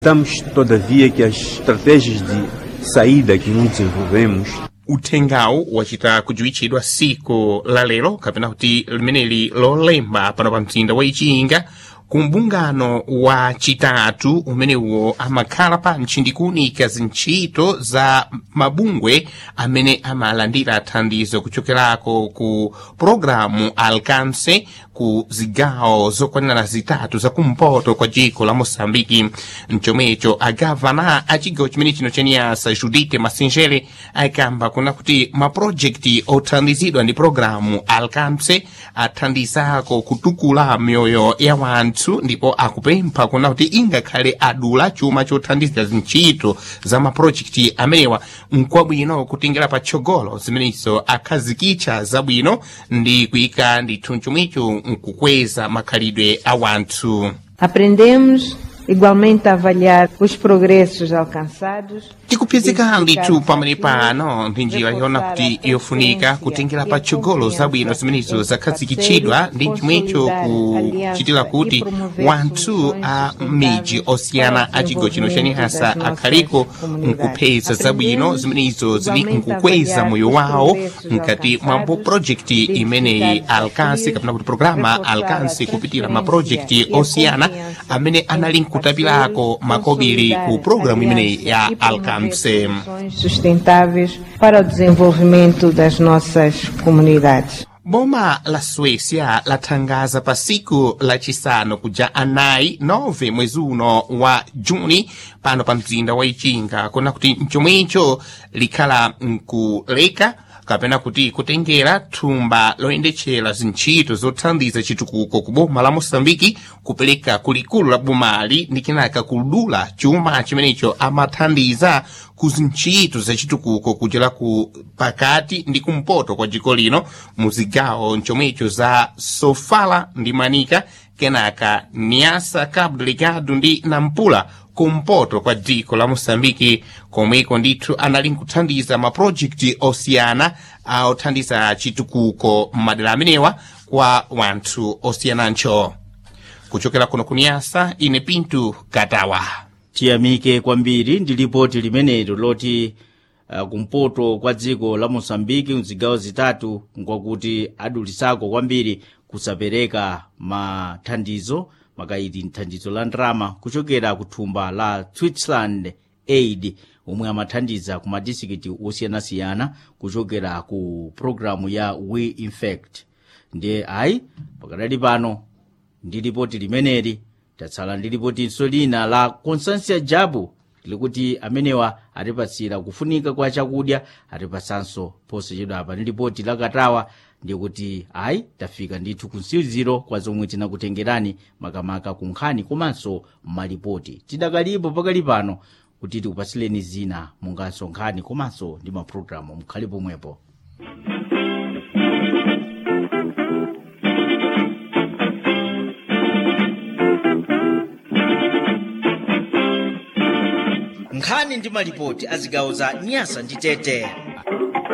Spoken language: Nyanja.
Acreditamos, todavia, que as estratégias de saída que nós desenvolvemos uthengawu wachita kujuwitchidwa siku la lero kapena kuti limeneli lolemba pano pa mzinda wa ichinga ku mbungano wa chitatu umenewo amakhala pa ntchindikuunika zintchito za mabungwe amene amalandira thandizo kuchokerako ku programu alcance ku zigawo zokwanira zitatu zakumpoto kwa dziko la moçambike mchomwecho agavana a chigawo chimene chino chaniyasa judite masinjere ayikamba kuna kuti mapurojekiti othandizidwa ndi programu alcance athandizako kutukula mioyo ya wanthu ndipo akupempha kuna kuti ingakhale adula chuma chothandizira zintchito za mapurojekiti amenewa nkwabwino kutingera patsogolo zimenezo akhazikitsa zabwino ndi kuyika ndithu chomwecho nkukweza makhalidwe a wanthu Aprendemos igualmente a avaliar os progressos alcançados. tikupezeka ndithu pamene pano ndi njira yona kuti yofunika kutengera patsogolo zabwino zimenezo zakhazikitsidwa ndi chomwecho kuchitira kuti wanthu a miji osiyana a chigawo chino chanihasa akhaliko nkupeza zabwino zimenezo zili nkukweza moyo wawo mkati mwa projekti imeneyi alcance kapena kuti programa alcance kupitira mapurojekti osiyana amene anali nkutapirako makobiri ku programu imeneyi ya alcance Soluções sustentáveis para o desenvolvimento das nossas comunidades. boma la suécia lathangaza pa siku lachisanu kuja anayi 9 mwezi uno wa juni pano pa mzinda wa ichinga kuna kuti mchomwecho likhala nkuleka kapena kuti kutengera thumba loyendetchera zintchito zothandiza chitukuko ku boma la moçambike kupereka kulikulu la bomali ndi kenaka kudula chuma chimenecho amathandiza ku zintchito zachitukuko kuchera ku pakati ndi kumpoto kwa dziko lino mu zigawo nchomwecho za sofala ndi manika kenaka niasa cabo delegado ndi nampula kumpoto kwa dziko la moçambike komweko ndithu anali nkuthandiza mapurojekti osiyana othandiza chitukuko m'madera amenewa kwa wanthu osiyanancho kuchokera kuno kuniyasa ine pintu katawa tiyamike kwambiri ndi lipoti limenelo loti uh, kumpoto kwa dziko la mosambiki mzigawo zitatu nkwakuti adulisako kwambiri kusapereka mathandizo makaiti thandizo la ndrama kuchokera ku thumba la switzerland aid omwe amathandiza ku madistrikiti osiyanasiyana kuchokera ku programu ya we infect ndiye ayi pakadali pano ndi lipoti limeneli tatsala ndi lipotinso lina la constansia jabu likuti amenewa atipatsira kufunika kwa chakudya atipatsanso posachedwa apa ndi lipoti lakatawa ndikuti ayi tafika ndithu kunsiziro kwa zomwe tinakutengerani makamaka ku nkhani komanso malipoti tidakalipo pakali pano kuti tikupatsileni zina munganso nkhani komanso ndi mapulogalamu mukhale pomwepo nkhani ndi malipoti a zigawo za nyasa ndi tete